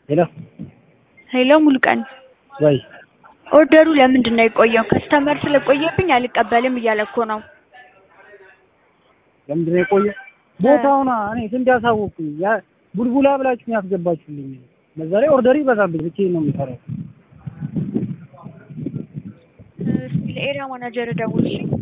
ሄሎ ሄሎ ሙሉቀን ወይ ኦርደሩ ለምንድን ነው የቆየው? ከስተመር ስለቆየብኝ አልቀበልም እያለ እኮ ነው። ለምንድን ነው የቆየው? ቦታውና እኔ ስንት ያሳወቅኩኝ ያ ቡልቡላ ብላችሁ ያስገባችሁልኝ። በዛ ላይ ኦርደር ይበዛብኝ ብቻዬን ነው የምሰራው። እስኪ ለኤሪያ ማናጀር ደውል እሺ።